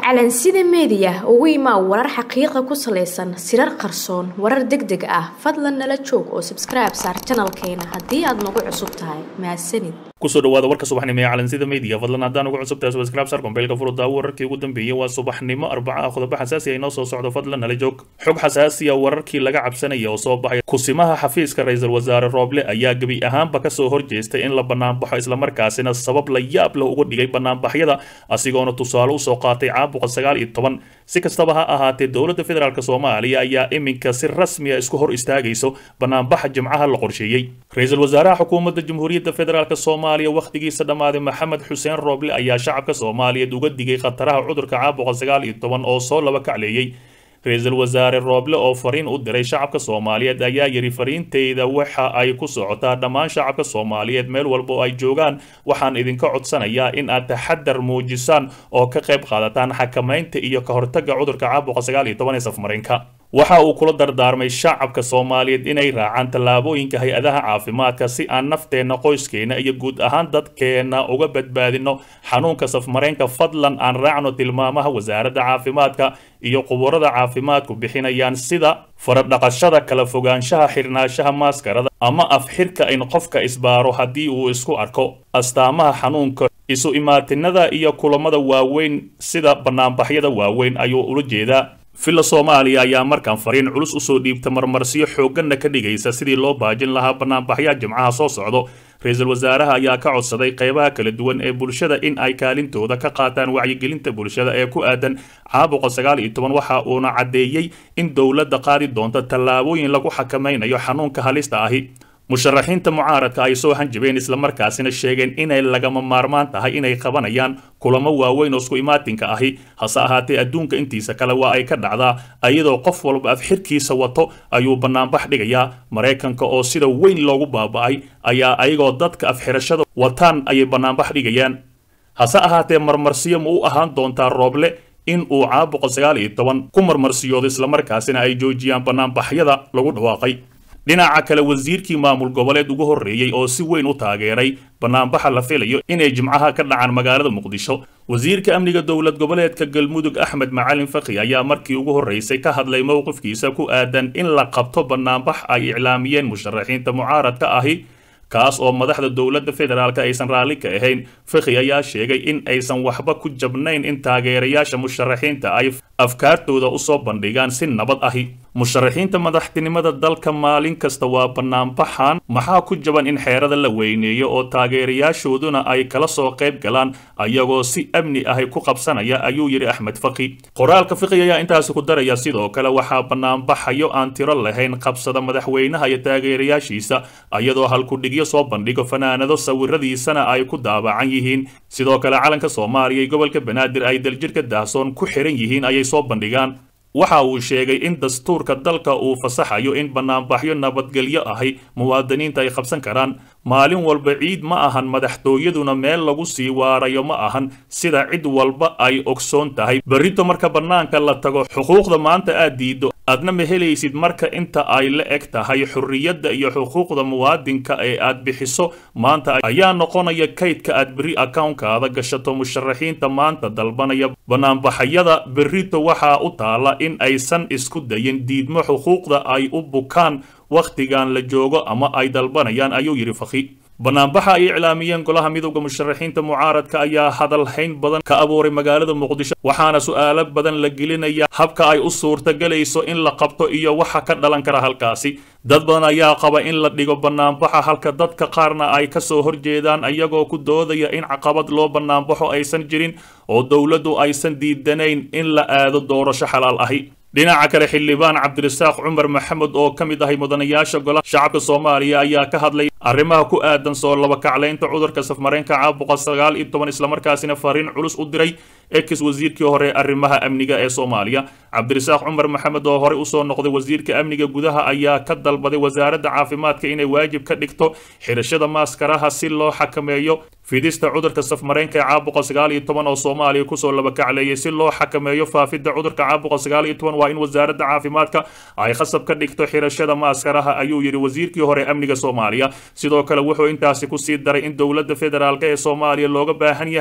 calansida meediya ugu imaa warar xaqiiqa ku salaysan sirar qarsoon warar deg deg ah fadlan nala joog oo sabskribe saar janalkeena haddii aad nagu cusub tahay mahadsanid kusoo dhawaada warka subaxnimo ee calansida media fadlan haddaan ugu cusub tahay subscribe sar kombeylka furudaawo wararkii ugu dambeeyey waa subaxnimo arbaca ah qodobo xasaasi ah inoo soo socdo fadlan nala joog xog xasaasiya wararkii laga cabsanaya oo soo baxay kusimaha xafiiska ra-iisul wasaare rooble ayaa gebi ahaanba kasoo horjeestay in la banaanbaxo islamarkaasina sabab la yaab leh uga dhigay banaanbaxyada asigoona tusaale usoo qaatay caabuqa sagaal iyo toban si kastaba ha ahaatee dowladda federaalk soomaaliya ayaa iminka si rasmiya isku hor istaagayso banaanbaxa jimcaha la qorsheeyey ra-iisul wasaaraha xukuumadda jamhuuriyadda federaalk soomaaliya wakhtigiisa dhammaaday maxamed xuseen rooble ayaa shacabka soomaaliyeed uga digay khataraha cudurka caabuqa sagaal iyo toban oo soo laba kacleeyey ra-iisul wasaare rooble oo fariin u diray shacabka soomaaliyeed ayaa yidhi fariinteyda waxa ay ku socotaa dhammaan shacabka soomaaliyeed meel walba oo ay joogaan waxaan idinka codsanayaa in aad taxadar muujisaan oo ka qayb qaadataan xakamaynta iyo ka hortagga cudurka caabuqa sagaal iyo toban ee safmarinka waxa uu kula dardaarmay shacabka soomaaliyeed inay raacaan tallaabooyinka hay-adaha caafimaadka si aan nafteenna qoyskeena iyo guud ahaan dadkeenna uga badbaadino xanuunka safmareenka fadlan aan raacno tilmaamaha wasaaradda caafimaadka iyo quburada caafimaadku bixinayaan sida faradhaqashada kala fogaanshaha xirnaanshaha maaskarada ama afxirka in qofka isbaaro haddii uu isku arko astaamaha xanuunka isu imaatinada iyo kulamada waaweyn sida banaanbaxyada waaweyn ayuu ula jeedaa villa soomaaliya ayaa markaan fariin culus usoo dhiibta marmarsiyo xoogganna ka dhigaysa sidii loo baajin lahaa banaanbaxyaha jimcaha soo socdo ra-iisul wasaaraha ayaa ka codsaday qaybaha kala duwan ee bulshada in ay kaalintooda ka qaataan wacyigelinta bulshada ee ku aadan caabuqa sagaal iyo toban waxa uuna caddeeyey in dowladda qaadi doonto tallaabooyin lagu xakamaynayo xanuunka halista ahi musharaxiinta mucaaradka ay soo hanjabeen islamarkaasina sheegeen inay lagama maarmaan tahay inay qabanayaan kulamo waaweyn oo isku imaatinka ahi hase ahaatee adduunka intiisa kale waa ay ka dhacdaa iyadoo qof walba afxirkiisa wato ayuu banaanbax dhigayaa maraykanka oo sida weyn loogu baaba'ay ayaa ayagoo dadka afxirashada wataan ayay banaanbax dhigayaan hase ahaatee marmarsiyo ma u ahaan doontaa rooble in uu caabuqa sagaal iyo toban ku marmarsiyoodo islamarkaasina ay joojiyaan banaanbaxyada lagu dhawaaqay dhinaca kale wasiirkii maamul goboleed ugu horreeyey oo si weyn u taageeray banaanbaxa la filayo inay jimcaha ka dhacaan magaalada muqdisho wasiirka amniga dowlad goboleedka galmudug axmed macalin fakhi ayaa markii ugu horreysay ka hadlay mowqifkiisa ku aadan in la qabto banaanbax ay iclaamiyeen musharaxiinta mucaaradka ahi kaas oo madaxda dowladda federaalk aysan raalli ka ahayn fakhi ayaa sheegay in aysan waxba ku jabnayn in taageerayaasha musharaxiinta ay afkaartooda usoo bandhigaan si nabad ahi musharaxiinta madaxtinimada dalka maalin kasta waa banaanbaxan maxaa ku jaban in xeerada la weyneeyo oo taageerayaashooduna ay kala soo qayb galaan ayagoo si amni ahi ku qabsanaya ayuu yidhi axmed fakhi qoraalka fakhi ayaa intaasi ku daraya sidoo kale waxaa banaanbaxayo aan tiro lahayn qabsada madaxweynaha iyo taageerayaashiisa ayadoo halkudhigyo soo bandhigo fanaanado sawiradiisana ay ku daabacan yihiin sidoo kale calanka soomaaliya iyo gobolka banaadir ay daljirka daahsoon ku xiran yihiin ayay soo bandhigaan waxa uu sheegay in dastuurka dalka uu fasaxayo in banaanbaxyo nabadgelyo ahi muwaadiniinta ay qabsan karaan maalin walba ciid ma ahan madaxtooyaduna meel lagu sii waarayo ma ahan sida cid walba ay ogsoon tahay berrito marka bannaanka la tago xuquuqda maanta aad diiddo aadna ma helaysid marka inta ay la eg tahay xorriyadda iyo xuquuqda muwaadinka ee aad bixiso maanta ayaa noqonaya kaydka aad berri akawnkaada gashato musharaxiinta maanta dalbanaya banaanbaxayada berrito waxaa u taala in aysan isku dayin diidmo xuquuqda ay u bukaan wakhtigan la joogo ama ay dalbanayaan ayuu yidhi fakhi banaanbaxa ay iclaamiyeen golaha midowda musharaxiinta mucaaradka ayaa hadalhayn badan ka abuuray magaalada muqdisho waxaana su'aalo badan la gelinaya habka ay u suurtagelayso in la qabto iyo waxa ka dhalan kara halkaasi dad badan ayaa qaba in la dhigo banaanbaxa halka dadka qaarna ay ka soo horjeedaan iyagoo ku doodaya in caqabad loo banaanbaxo aysan jirin oo dowladdu aysan diidanayn in la aado doorasho xalaal ahi dhinaca kale xildhibaan cabdirasaaq cumar maxamed oo ka mid ahay mudanayaasha golaha shacabka soomaaliya ayaa ka hadlay arrimaha ku aadan soo labakaclaynta cudurka safmareenka caabuqa sagaal iyo toban islamarkaasina fariin culus u diray ex wasiirkii hore arrimaha amniga ee soomaaliya cabdirasaaq cumar maxamed oo horey usoo noqday wasiirka amniga gudaha ayaa ka dalbaday wasaaradda caafimaadka inay waajib ka dhigto xirashada maaskaraha si loo xakameeyo fidista cudurka safmareenka ee caabuqa sagaal iyo toban oo soomaaliya kusoo labakacleeyay si loo xakameeyo faafidda cudurka caabuqa sagaal iyo toban waa in wasaaradda caafimaadka ay khasab ka dhigto xirashada maaskaraha ayuu yidhi wasiirkii hore amniga soomaaliya sidoo kale wuxuu intaasi kusii daray in dowladda federaalk ee soomaaliya looga baahan yahay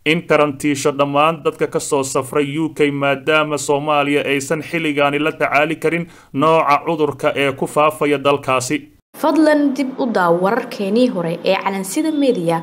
in karantiisho dhammaan dadka ka soo safray u k maadaama soomaaliya aysan xilligaani la tacaali karin nooca cudurka ee ku faafaya dalkaasi fadlan dib u daaw wararkeenii hore ee calansida mediya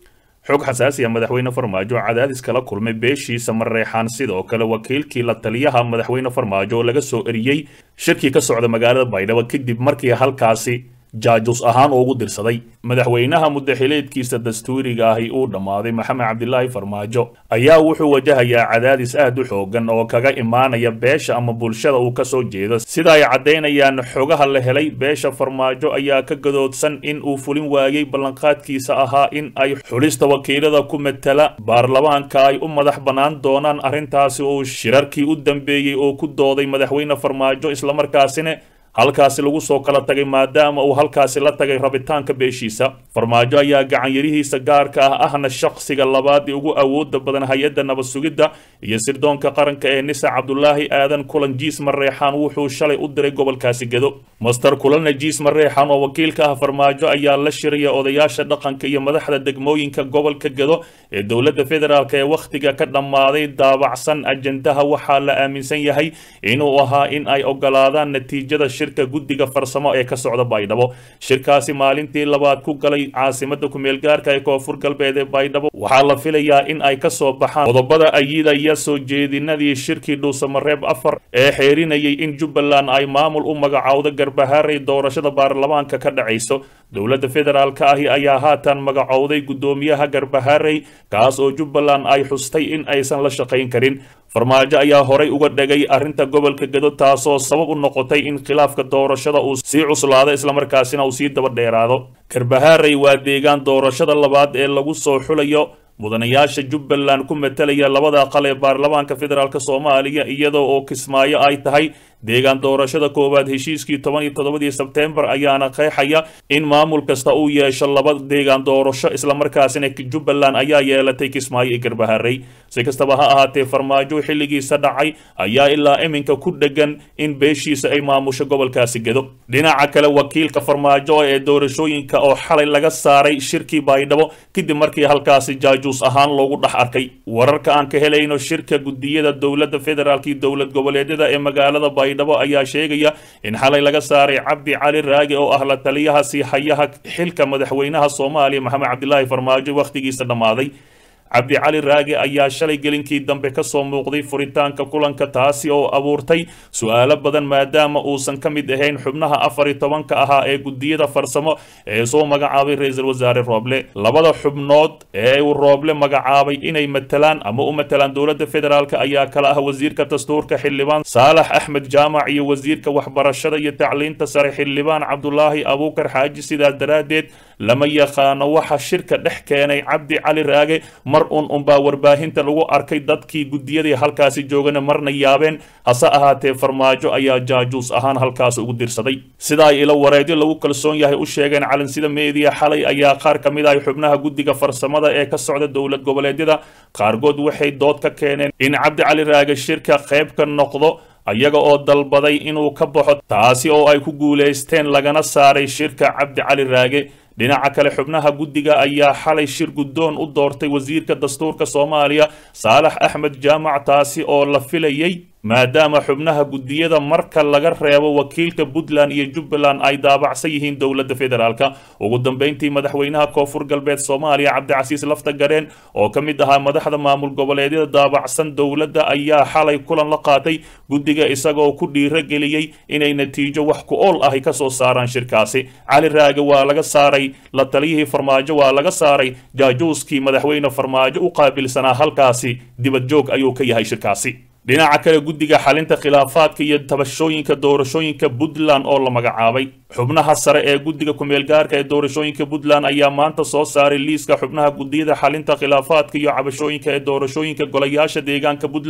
xog xasaasi ah madaxweyne farmaajo cadaadis kala kulmay beeshiisa mareexaan sidoo kale wakiilkii la taliyaha madaxweyne farmaajo oo laga soo eriyey shirkii ka socda magaalada baydhabo kadib markii halkaasi jaajus ahaan ugu dirsaday madaxweynaha mudaxileedkiisa dastuuriga ahi uu dhammaaday maxamed cabdilaahi farmaajo ayaa wuxuu wajahayaa cadaadis aad u xoogan oo kaga imaanaya beesha ama bulshada uu kasoo jeedo sida ay caddaynayaan xogaha la helay beesha farmaajo ayaa ka gadoodsan in uu fulin waayey ballanqaadkiisa ahaa in ay xulista wakiilada ku matala baarlamaanka ay u madax bannaan doonaan arrintaasi uu shirarkii u dambeeyey oo ku dooday madaxweyne farmaajo islamarkaasina halkaasi lagu soo kala tagay maadaama uu halkaasi la tagay rabitaanka beeshiisa farmaajo ayaa gacanyarihiisa gaarka ah ahna shaqsiga labaad ee ugu awooda badan hay-adda nabad sugidda iyo sirdoonka qaranka ee nisa cabdulaahi aadan kulan jiis mareexaan wuxuu shalay u diray gobolkaasi gedo master kulanna jiis mareexaan oo wakiilka ah farmaajo ayaa la shiraya odayaasha dhaqanka iyo madaxda degmooyinka gobolka gedo ee dowladda federaalk ee wakhtiga ka dhammaaday daabacsan ajendaha waxaa la aaminsan yahay inuu ahaa in ay ogolaadaan natiijada shirka guddiga farsamo ee ka socda baydhabo shirkaasi maalintii labaad ku galay caasimada kumeel gaarka ee koonfur galbeed ee baydhabo waxaa la filayaa in ay kasoo baxaan qodobada ayidaya soo jeedinadii shirkii dhuusamareeb afar ee xeerinayay in jubbaland ay maamul u magacowdo garbahaaray doorashada baarlamaanka ka dhacayso dowladda federaalka ahi ayaa haatan magacowday guddoomiyaha garbahaaray kaas oo jubbaland ay xustay in aysan la shaqayn karin farmaajo ayaa horay uga dhegay arrinta gobolka gedo taasoo sabab u noqotay in khilaafka doorashada uu sii cuslaado islamarkaasina uu sii daba dheeraado garbahaaray waa deegaan doorashada labaad ee lagu soo xulayo mudanayaasha jubbaland ku matalaya labada aqal ee baarlamaanka federaalk soomaaliya iyadoo oo kismaayo ay tahay deegaan doorashada koowaad heshiiskii toban iyo toddobadii sebteembar ayaana qeexaya in maamul kasta uu yeesho laba deegaan doorasho islamarkaasina jubbaland ayaa yeelatay kismaayo iyo garbaharey si kastaba ha ahaatee farmaajo xilligiisa dhacay ayaa ilaa iminka ku dhegan in beeshiisa ay maamusho gobolkaasi gedo dhinaca kale wakiilka farmaajo ee doorashooyinka oo xalay laga saaray shirkii baydhabo kadib markii halkaasi jaajuus ahaan loogu dhex arkay wararka aan ka helayno shirka gudiyada dowladda federaalk iyo dowlad goboleedyada ee magaalada baydhabo ayaa sheegaya in xalay laga saaray cabdi cali raagi oo ah la taliyaha siihayaha xilka madaxweynaha soomaaliya maxamed cabdilaahi farmaajo wakhtigiisa dhammaaday cabdi cali raagi ayaa shalay gelinkii dambe kasoo muuqday furitaanka kulanka taasi oo abuurtay su-aalo badan maadaama uusan ka mid ahayn xubnaha afar iyo tobanka ahaa ee gudiyada farsamo ee soo magacaabay ra-iisul wasaare rooble labada xubnood ee uu rooble magacaabay inay matalaan ama u matalaan dowladda federaalk ayaa kala ah wasiirka dastuurka xildhibaan saalax axmed jaamac iyo wasiirka waxbarashada iyo tacliinta sare xildhibaan cabdulaahi abuukar xaaji sidaas daraaddeed lama yaqaano waxa shirka dhex keenay cabdi cali raage mar un unbaa warbaahinta lagu arkay dadkii gudiyadii halkaasi joogana marna yaabeen hase ahaatee farmaajo ayaa jaajuus ahaan halkaas ugu dirsaday sida ay ilo wareedyo lagu kalsoon yahay u sheegeen calansida meediya xalay ayaa qaar ka mid ah xubnaha guddiga farsamada ee ka socda dowlad goboleedyada qaarkood waxay dood ka keeneen in cabdi cali raage shirka qayb ka noqdo ayaga oo dalbaday inuu ka baxo taasi oo ay ku guulaysteen lagana saaray shirka cabdi cali raage dhinaca kale xubnaha guddiga ayaa xalay shir guddoon u doortay wasiirka dastuurka soomaaliya saalax axmed jaamac taasi oo la filayay maadaama xubnaha guddiyada marka laga reebo wakiilka puntland iyo jubbaland ay daabacsan yihiin dowladda federaalk ugu dambeyntii madaxweynaha koonfur galbeed soomaaliya cabdicasiis lafta gareen oo ka mid ahaa madaxda maamul goboleedyada daabacsan dowladda ayaa xalay kulan la qaatay guddiga isagoo ku dhiirageliyey inay natiijo wax ku ool ahi kasoo saaraan shirkaasi cali raage waa laga saaray la taliyihii farmaajo waa laga saaray jaajuuskii madaxweyne farmaajo u qaabilsanaa halkaasi dibad joog ayuu ka yahay shirkaasi dhinaca kale guddiga xalinta khilaafaadka iyo tabashooyinka doorashooyinka puntland oo la magacaabay xubnaha sare ee guddiga kumeelgaarka ee doorashooyinka puntland ayaa maanta soo saaray liiska xubnaha guddiyada xalinta khilaafaadka iyo cabashooyinka ee doorashooyinka golayaasha deegaanka puntland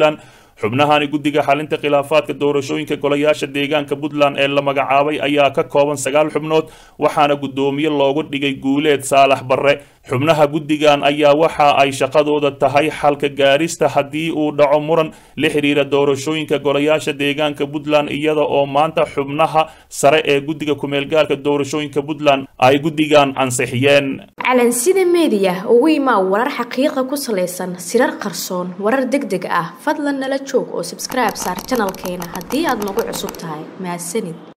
xubnahani guddiga xalinta khilaafaadka doorashooyinka golayaasha deegaanka puntland ee la magacaabay ayaa ka kooban sagaal xubnood waxaana guddoomiye loogu dhigay guuleed saalax barre xubnaha guddigan ayaa waxa ay shaqadooda tahay xalka gaarista haddii uu dhaco muran la xiriira doorashooyinka golayaasha deegaanka puntland iyada oo maanta xubnaha sare ee guddiga kumeelgaarka doorashooyinka puntland ay guddigan ansixiyeen calansida meediya ugu imaa warar xaqiiqa ku salaysan sirar qarsoon warar deg deg ah fadlan nala joog oo subscribe saar janalkeena haddii aad nagu cusub tahay mahadsanid